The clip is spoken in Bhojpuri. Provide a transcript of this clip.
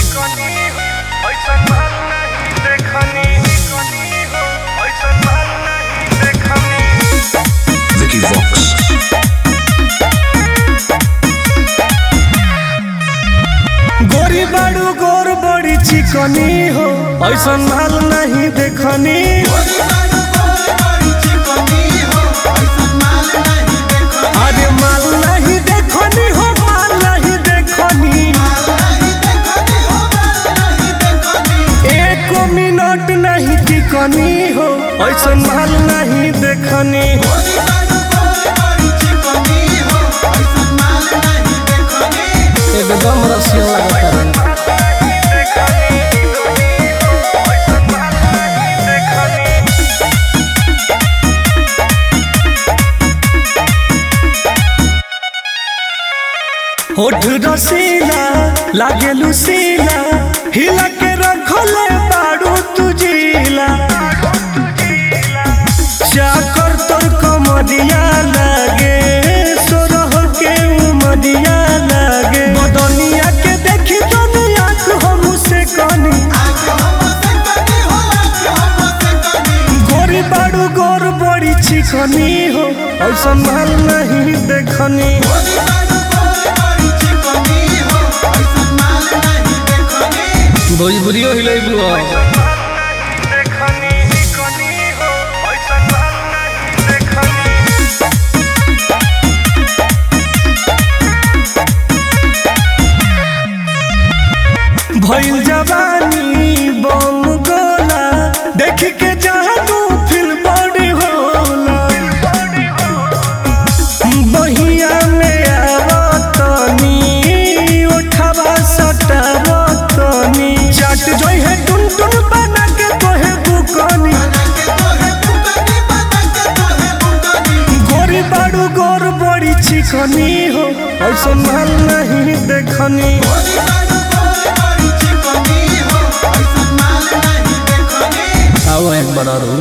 Vicky Vox. गोरी बाड़ू गोर बड़ी चिकनी हो ऐसा माल नहीं देखनी अरे माल नहीं देखनी हो माल नहीं देखनी एक मिनट नहीं टिकनी हो ऐसा माल नहीं देखनी एकदम रसिया लगता है होठ रसीला लागे लुसीला हिला के रखले बाड़ू तुझीला चाकर तोर कमरिया लागे सोरह के उमरिया लागे बदनिया के देखी दुनिया को हम से कनी गोरी बाड़ू गोर बड़ी चिकनी हो ऐसा माल नहीं देखनी भोजपुरियो हिलेबू भइल जवानी बम गोला देख के जानू फिल बड़ी होला बहिया में आवतनी उठावा सटावतनी चाट जोई है टुन टुन बना के तोहे बुकनी गोरी बाड़ू गोर बड़ी चिकनी हो ऐसा माल नहीं देखनी आओ एक बड़ा रू